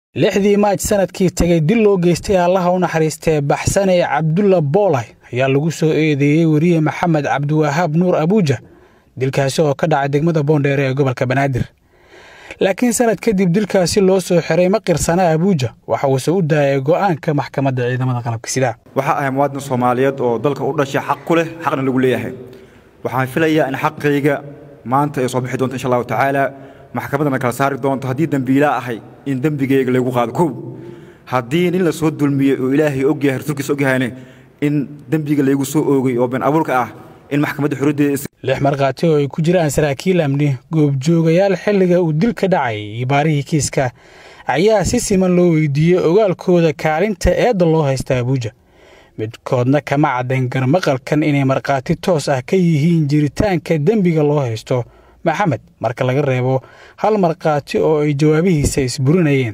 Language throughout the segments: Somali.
lixdii maaj sanadkii tegay dil loo geystay allaha u naxariistee baxsane cabdulla boolay ayaa lagu soo eedeeyey weriye maxamed cabdiwahaab nuur abuuja dilkaasi oo ka dhacay degmada boondheere ee gobolka banaadir laakiin sanad kadib dilkaasi loo soo xiray ma qirsana abuuja waxa uuse u daayay go'aanka maxkamadda ciidamada qalabka sidaa waxaa ahay muwaadin soomaaliyeed oo dalka u dhashay xaq ku leh xaqna lagu leeyahay waxaan filayaa in xaqayga maanta ay soo bixi doonto insha allahu tacaala maxkamaddana kala saari doonto haddii dembiilaa ahay in dembigayga lagu qaado kow haddii nin la soo dulmiyey oo ilaahay ogyahay rasuulkiisa ogyahayne in dembiga laygu soo oogay oo been abuurka ah in maxkamadda xuruddeeda lix markhaati oo ay ku jiraan saraakiil amni goobjoogayaal xilliga uu dil ka dhacay iyo baarihii kiiska ayaa si siman loo weydiiyey ogaalkooda kaalinta eedda loo haysta abuuja midkoodna kama caddayn garmaqalkan inay markhaati toos ah ka yihiin jiritaanka dembiga loo haysto maxamed marka laga reebo hal markhaati oo ay jawaabihiisa isburinayeen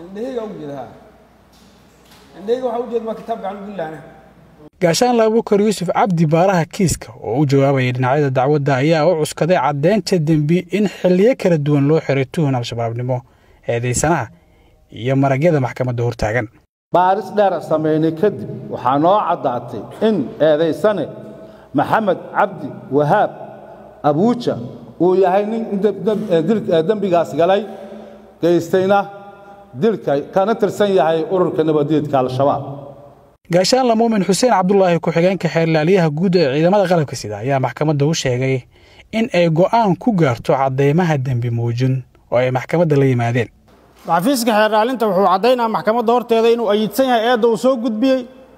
gaashaan laabukar yuusuf cabdi baaraha kiiska oo u jawaabaya dhinacyada dacwadda ayaa u cuskaday caddeynta dembi in xilliyo kala duwan loo xiray tuhun al-shabaabnimo eedaysanaha iyo maragyada maxkamadda hortaagan baaris dheera samaynay kadib waxaa noo caddaatay in eedaysane maxamed cabdi wahaab abuuja uu yahay nin dembigaas galay geystayna dilka kana tirsan yahay ururka nabadeedka al-shabaab gaashaanla muumin xuseen cabdulaahi ku-xigeenka xeerlaaliyaha guud ee ciidamada qalabka sida ayaa maxkamadda u sheegay in ay go'aan ku gaarto caddaymaha dembi muujin oo ay maxkamadda la yimaadeen xafiiska xeerlaalinta wuxuu caddaynaa maxkamadda horteeda inuu ayidsan yahay eedda uu soo gudbiyey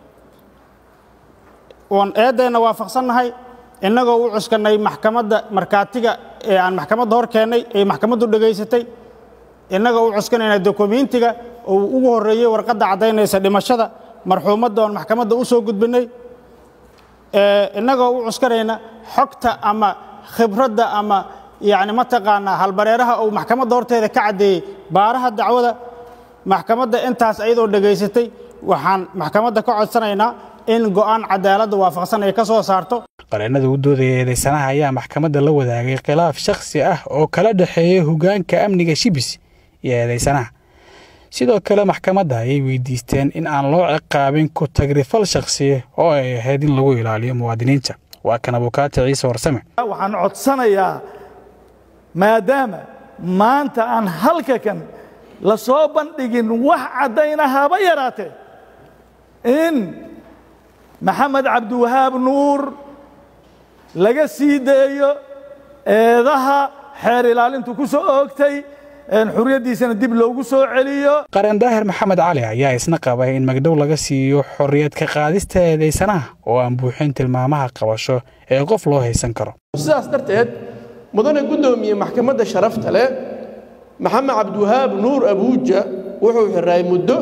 oon eeddeenna waafaqsannahay innagoo u cuskannay maxkamadda markhaatiga ee aan maxkamadda hor keennay ee maxkamaddu dhegaysatay innagoo u cuskanayna dokumentiga uu ugu horreeyey warqadda caddaynaysa dhimashada marxuumadda oon maxkamadda u soo gudbinnay innagoo u cuskanayna xogta ama khibradda ama yacni mataqaanaa halbareeraha uu maxkamadda horteeda ka caddeeyey baaraha dacwada maxkamadda intaas ayadoo dhegaysatay waxaan maxkamadda ka codsanaynaa in go'aan cadaaladda waafaqsan ay ka soo saarto qareennada u doodaya eedaysanaha ayaa maxkamadda la wadaagay khilaaf shakhsi ah oo kala dhexeeya hoggaanka amniga shibis iyo eedaysanaha sidoo kale maxkamadda ayay weydiisteen in aan loo ciqaabin ku tagrifal shakhsi oo ay ahayd in lagu ilaaliyo muwaadiniinta waa kan abukaati ciise warsame waxaan codsanayaa maadaama maanta aan halka kan la soo bandhigin wax caddayna haba yaraatee in maxamed cabdiwahaab nuur laga sii deeyo eedaha xeer ilaalintu ku soo oogtay xurriyaddiisana dib loogu soo celiyo qaran daahir maxamed cali ayaa isna qabay in magdhow laga siiyo xorriyad ka qaadista eedaysanaha oo aan buuxin tilmaamaha qabasho ee qof loo haysan karo sidaas darteed mudane guddoomiye maxkamadda sharafta leh maxamed cabdiwahaab nuur abuuja wuxuu xiraay muddo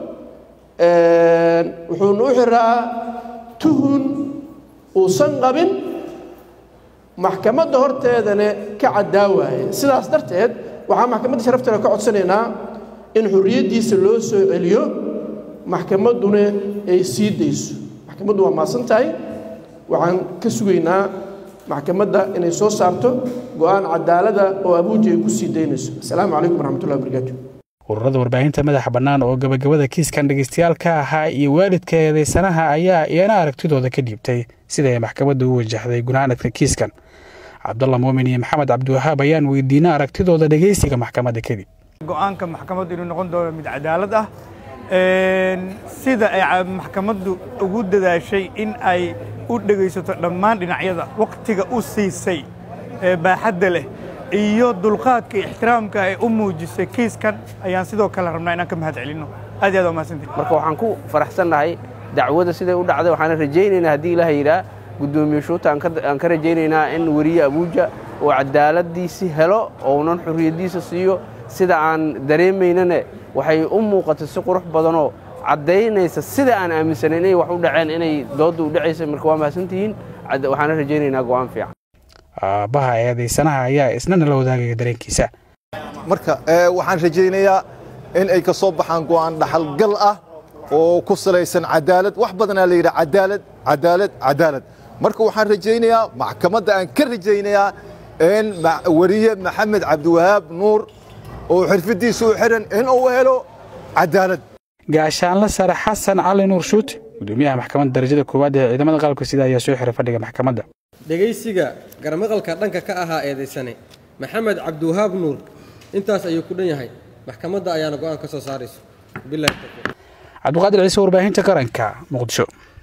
wuxuuna u xiraa tuhun uusan qabin maxkamadda horteedana ka caddaa waaye sidaas darteed waxaan maxkamadda sharafta leh ka codsanaynaa in xorriyaddiisa loo soo celiyo maxkamadduna ay sii dayso maxkamaddu waa maasan tahay waxaan ka sugaynaa maxkamadda inay soo saarto go'aan cadaalada oo abuuja ay ku sii daynayso asalaamu calaykum waraxmatullahi wabarakaatu ururada warbaahinta madaxa bannaan oo gabagabada kiiskan dhegaystayaal ka ahaa iyo waalidka eedaysanaha ayaa iyana aragtidooda ka dhiibtay sida ay maxkamadda u wajahday gunaanadka kiiskan cabdalla muumin iyo maxamed cabdiwahaab ayaan weydiinay aragtidooda dhegaysiga maxkamadda kadib go'aanka maxkamaddu inuu noqon doono mid cadaalad ah sida ay maxkamaddu ugu dadaashay in ay u dhegaysato dhammaan dhinacyada wakhtiga u siisay ee baaxadda leh iyo dulqaadka iyo ixtiraamka ay u muujisay kiiskan ayaan sidoo kale rabnaa inaan ka mahad celinno aad iyo aad waa mahadsantihin marka waxaan ku faraxsannahay dacwada siday u dhacday waxaana rajaynaynaa haddii ilaah yidhaa guddoomiye shuuta aan ka rajaynaynaa in weriye abuuja uu cadaaladdiisi helo ounan xurriyaddiisa siiyo sida aan dareemaynane waxay u muuqatay si qurux badanoo caddaynaysa sida aan aaminsanay inay wax u dhaceen inay doodda u dhacaysa marka waa mahadsantihiin waxaana rajaynaynaa go'aan fiican aabbaha eedaysanaha ayaa isna nala wadaagaya dareenkiisa marka waxaan rajaynayaa in ay ka soo baxaan go'aan dhaxalgal ah oo ku salaysan cadaalad wax badanaa la yidhi cadaalad cadaalad cadaalad marka waxaan rajaynayaa maxkamadda aan ka rajaynayaa in weriye maxamed cabdiwahaab nuur oo xirfadiisa u xiran in uu helo cadaalad gaashaanle sare xasan cali nuur shuute gudoomiyaha maxkamadda darajada koowaad ee ciidamada qalabka sida ayaa soo xiray fadhiga maxkamadda dhegaysiga garmaqalka dhanka ka ahaa eedaysane maxamed cabdiwahaab nuur intaas ayuu ku dhan yahay maxkamadda ayaana go'aan ka soo saarayso bilahi tawfiiq cabdiqaadir ciise warbaahinta qaranka muqdisho